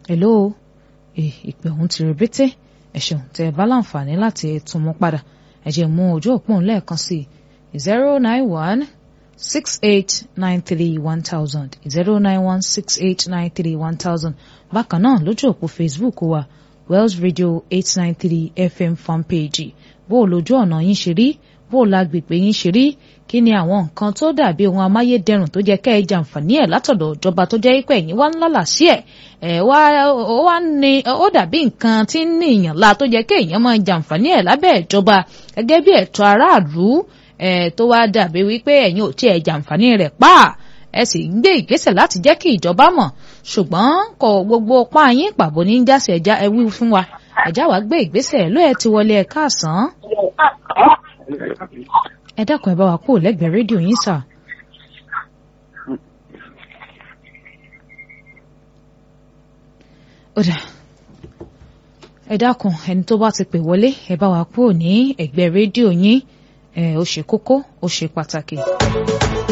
hello ìpè ọ̀hún ti rebete ẹ ṣeun tẹ́ ẹ bá láǹfààní láti tún mú padà ẹ jẹ́ mú ojú òpó lẹ́ẹ̀kan sí i zero nine one six eight nine three one thousand zero nine one six eight nine three one thousand bákan náà lójú òpó facebook wa wells radio eight nine three fm fanpage bó o lójú ọ̀nà yín ṣe rí bó o lágbègbè yín ṣe rí kí ni àwọn nǹkan tó dàbí ohun amáyédẹrùn tó jẹ́ kẹ́ ẹ jàǹfààní ẹ̀ látọ̀dọ̀ ìjọba tó jẹ́ pé ẹ̀yin wá ń lálà sí ẹ̀ ẹ̀ wá ó wá ní ó dàbí nǹkan tí ń ní ìyàn la tó jẹ́ kẹ́ èèyàn máa jàǹfààní ẹ̀ lábẹ́ ìjọba gẹ́gẹ́ bí ẹ̀tọ́ aráàlú ẹ̀ tó wá dàbí wípé ẹ̀yin ò tí ẹ̀ jàǹfààní rẹ̀ pa ẹ sì ń gbé ìgbésẹ̀ láti jẹ́ kí ìjọba mọ̀ ṣùgbọ́n kò gbogbo pa yín pàbó ní jásí ẹja ẹ wí fún wa ẹja wa gbé ìgbésẹ̀ ló ẹ ti wọlé ẹ káàsán ẹ dákun ẹ bá wa kúrò lẹ́gbẹ̀ẹ́ rédíò yín sà. ọ̀dà ẹ dákun ẹni tó bá ti pè wọlé ẹ bá wa kúrò ní ẹ̀gbẹ́ rédíò yín ẹ ó ṣe kókó ó ṣe pàtàkì.